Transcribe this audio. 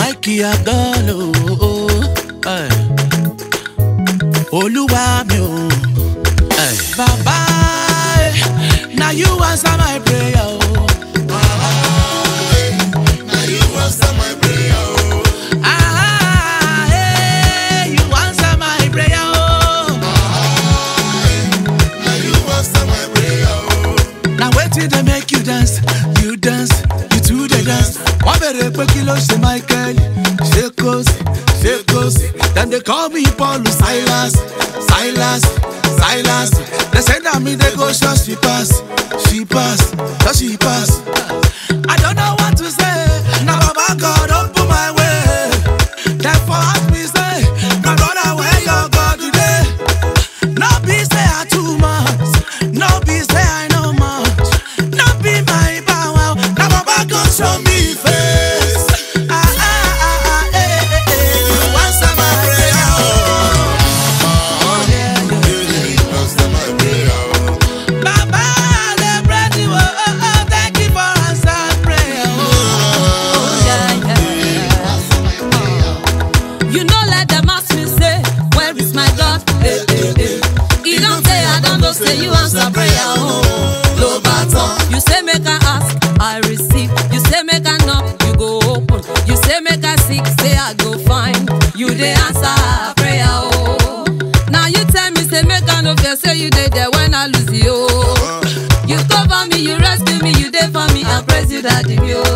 Mikey Agolo. Hey. Olúwa mi o. Hey. Bàbá na you answer my prayer o. Ah, hey, you answer my prayer o. Na wetin dey make you dance, you dance, you too dey dance. Wọ́n bèrè pé kí ló ṣe Michael, ṣé kò sí, ṣé kò sí. Dem dey call me Paul Silas, Silas, Silas. Dem say na me dey go church she pass, she pass, church she pass. I don't know what to say, na Baba God open my way. Therefore ask me say, my brother where your God today? No be say I too much, no be say I know much, no be my power. Now Baba go show me face. Ah ah ah ah eh eh eh. You answer my prayer. Oh, oh yeah, yeah. Baba dey bless you. Oh, oh, oh, thank you for answered prayer. Oh, oh yeah, yeah. You know, let them ask me, say, Where is my God? Eh, eh, eh. You don't say, I don't know, say, You answer prayer. Oh, no baton. You say, Make I ask, I receive. You say, Make I knock, you go open. You say, Make I seek, say, I go find. You they answer prayer. Oh, now you tell me, say, Make I no fear, say, You did there when I lose you. Oh. You cover me, you rescue me, you there for me, I praise you, daddy. Oh.